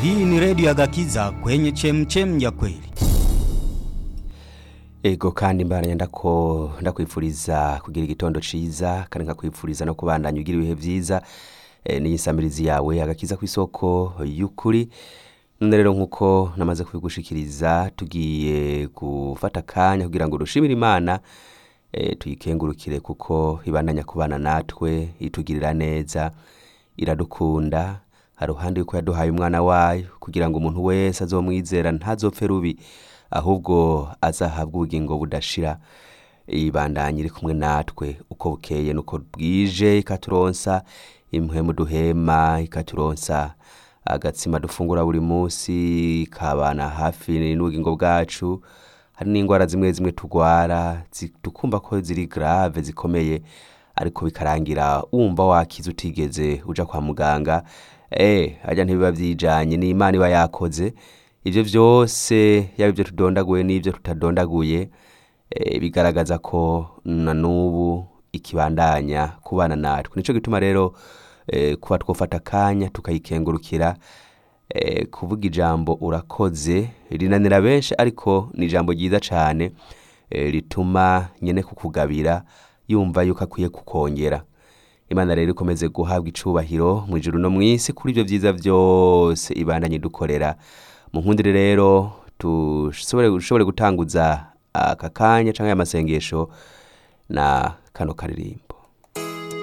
Hii ni redio ya Gakiza kwenye chemchem ya kweli. Ego kandi mbaranya ndako ndakwifuriza kugira igitondo ciza kandi nkakwifuriza no kubandanya ugira ibihe vyiza e, n'iyisamirizi yawe agakiza kw'isoko y'ukuri none rero nkuko namaze kubigushikiriza tugiye gufata akanya kugira ngo dushimire imana e, tuyikengurukire kuko ibandanya kubana natwe itugirira neza iradukunda haruhande yuko yaduhaye umwana wayo kugira ngo umuntu wese azomwizera ntazopfe rubi ahubwo azahabwe ubugingo budashira ibandanye iri kumwe natwe uko bukeye nuko bwije ikaturonsa impwemu duhema ikaturonsa agatsima dufungura buri munsi ikabana hafi n'ubugingo bwacu hari n'indwara zimwe zimwe tugwara zi- tukumva ko ziri grave zikomeye ariko bikarangira wumva wakize utigeze uja kwa muganga eh harya ntibiba vyijanye ni imana iba yakoze ivyo vyose yaba ivyo tudondaguye n'ivyo tutadondaguye eh, bigaragaza ko na n'ubu ikibandanya kubana natwe nico gituma rero eh, kuba twofata akanya tukayikengurukira eh, kuvuga ijambo urakoze rinanira benshi ariko ni ijambo ryiza cane eh, rituma nyene kukugabira yumva yuko akwiye kukongera imana rero ikomeze guhabwa icubahiro mu ijuru no mw'isi kuri ivyo vyiza vyose ibandanye dukorera mu nkundire rero dushobore dushobore gutanguza aka kanya canke aya masengesho na kano karirimbo